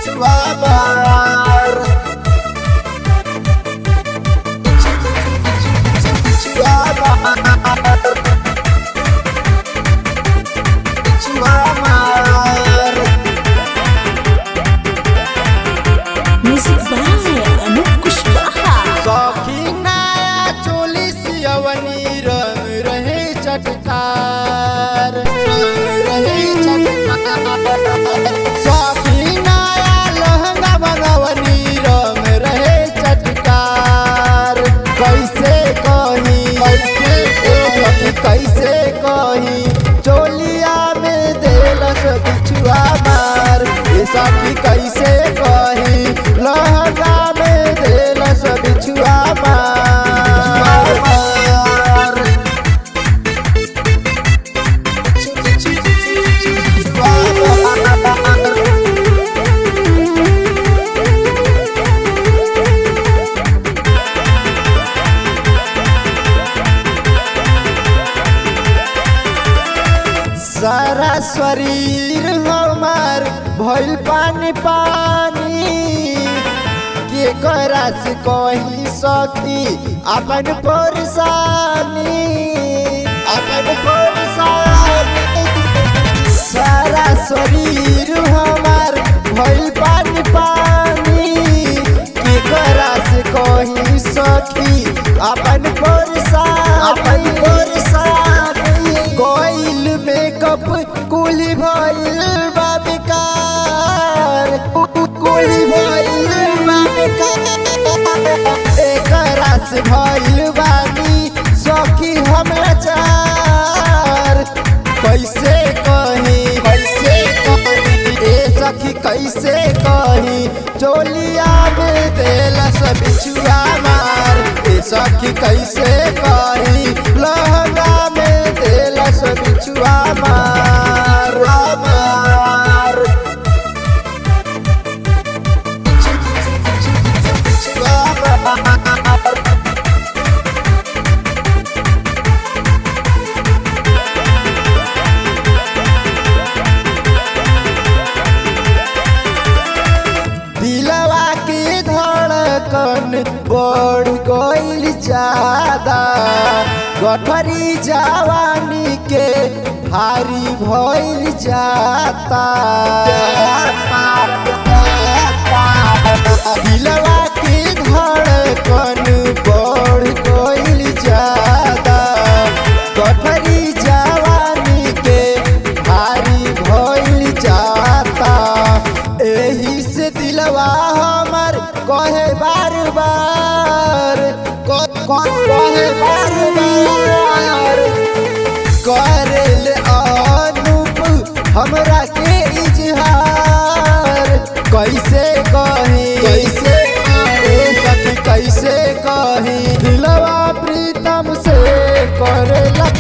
बिछुआ मार बिछुआ मार बिछुआ मार Music by Anup Kushwaha. सखी नया चोली सियवनी रंग रहे चटकार रहे चटकार सखी नया लहंगा बनवनी रंग रहे चटकार कैसे कही कैसे सखी कैसे कही चोलिया में देलस बिछुआ मार ये सखी कैसे कही लहंगा में देलस बिछुआ मार सारा शरीर हमार भइल पानी पानी के करा से कही सकी अपन परेशानी अपन परेशानी सारा शरीर हमार भइल पानी पानी के करा से कही सकी अपन परेशानी अपन परेशानी कोइल मेकअप कुली भइल बा बेकार कुली भइल बा बेकार एकरा से भइल बानी सखी हमरा चार कैसे कही कैसे कही ए सखी कैसे कही चोलिया में देलस बिछुआ मार ए सखी कैसे कही लहंगा में देलस बिछुआ मार मार बिछुआ मार दिलवा के धड़कन बढ़ गइल ज्यादा गठरी जवानी के भारी भइल जाता दिलवा के धड़कन बढ़ गइल ज्यादा गठरी जवानी के भारी भइल जाता एही से दिलवा हमर कहे बार बार क- क- कहे बार बार करेल अनूप हमरा के इजहार कैसे कही कैसे ए सखी कैसे कही दिलवा प्रीतम से करेला